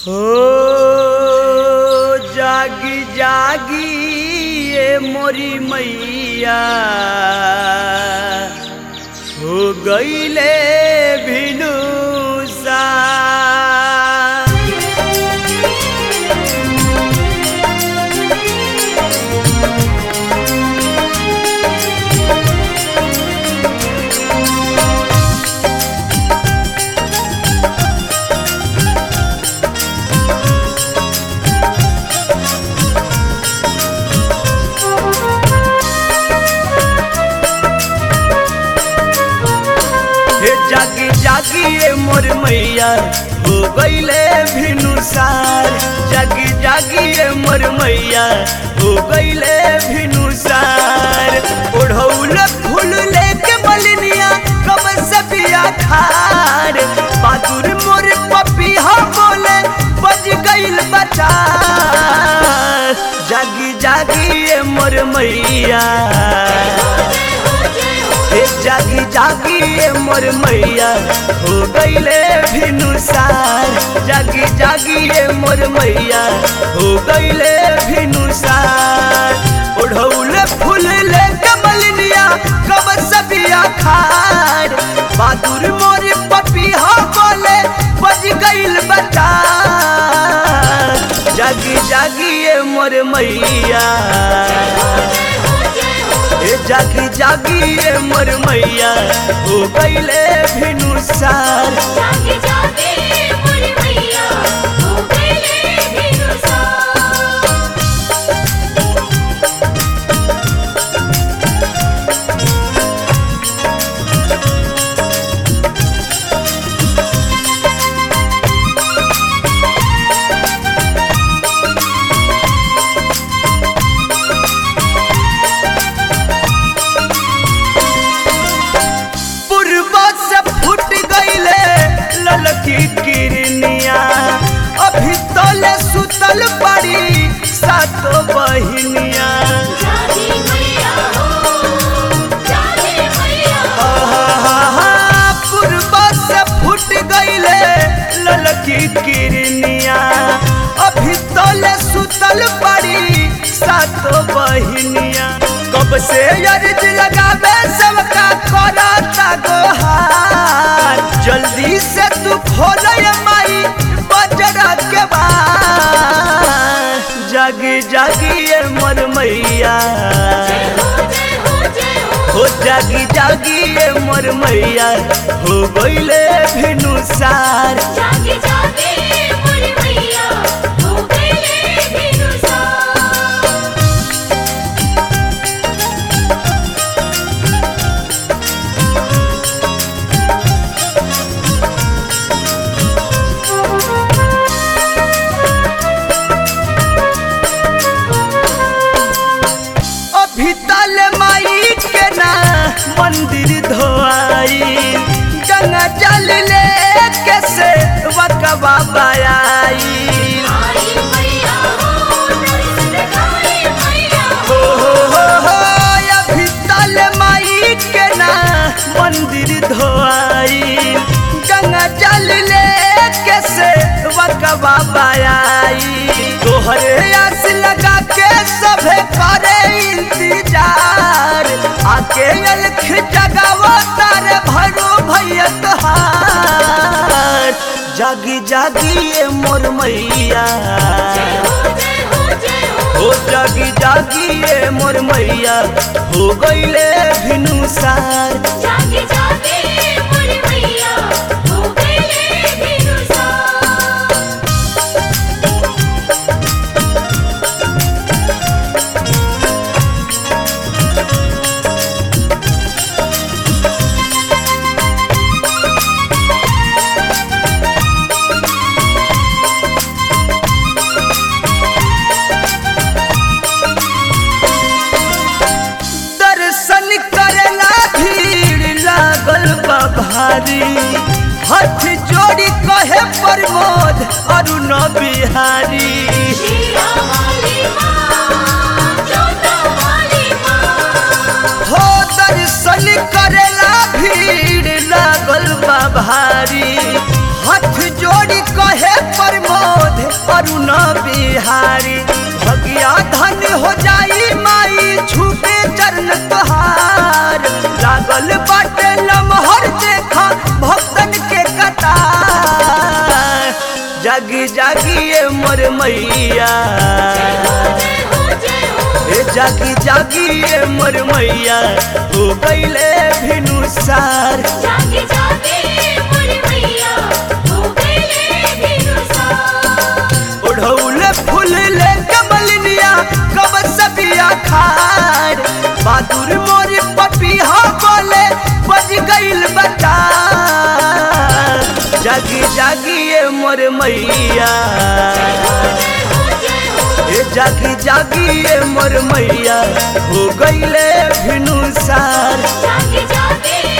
हो जागी जागी ये मोरी मैया हो गईले भिनु सा हे जागी जागी ये मोर मैया हो गईले भिनुसार जागी जागी ये मोर मैया हो गईले भिनुसार ओढ़ौल फूल लेके मलिनिया कब सबिया खार बहादुर मोर पपिया बोले बज गईल बचा जागी जागी ये मोर मैया हे जागी जागी ये मोर मैया हो गईले भिनुसार जागी जागी ये मोर मैया हो गईले भिनुसार ओढ़ौल फूल ले कमलिनिया कब सबिया खार बहादुर मोर पपिया बोले बज गईल बता जागी जागी ये मोर मैया ए जागी जागी ये मोर मैया हो गईले भिनुसार जागे जागे मोर मैया हो गईले भिनुसार पूर्वा से फूट गईले ललकी किरनिया अभी तले सुतल पड़ी सातो बहिनिया जागे मैया हो जागे मैया आहा, पूर्वा से फूट गईले ललकी किरनिया अभी तले सुतल पड़ी सातो बहिनिया कब से अर्ज लगावे सबका करता गोहार जल्दी से तू खोल माई बजरा के बार जागी जागी ये मर मैया हो जय हो जय हो हो जागी जागी ये मोर मैया हो गईले भिनुसार जागे जागे मोर मैया हो गईले भिनुसार अभी तल माई के ना मंदिर धोआई गंगा जल ले के से वकवा बयाई आई मैया हो नरस दिखाई मैया हो हो हो हो अभी तल माई के ना मंदिर धोआई गंगा जल ले के से वकवा बयाई तोहरे आस लगा के सभे करे इंतजार आके अलख जगावो तारे भरो भैया तोहार जागी जागी ये मोर मैया हो जय हो जय हो हो जागी जागी ये मोर मैया हो गईले भिनुसार जागे जागे मोर मैया हो गईले भिनुसार दर्शन करेला भीड़ लागल बा भारी हाथ जोड़ी कहे प्रमोद अरुण बिहारी शीरा वाली माँ जोता वाली माँ हो दर्शन करेला भीड़ लागल बा भारी हाथ जोड़ी कहे प्रमोद अरुण बिहारी भगिया धन हो जाई माई छूटे चरण तोहार लागल बाटे लमहर देखा भक्तन के कतार जागी जागी ए मोर मैया जय हो जय हो ए जागी जागी ए मोर मैया हो गईले भिनुसार जागे जागे मोर मैया हो गए भिनुसार ओढ़ौल फूल ले कमलिनिया कब सबिया खार बहादुर मोर पपिया बोले बज गईल बता जागी जागी ए मोर मैया जय हो जय हो ए जागी जागी ए मोर मैया हो गईले भिनुसार जागे जागे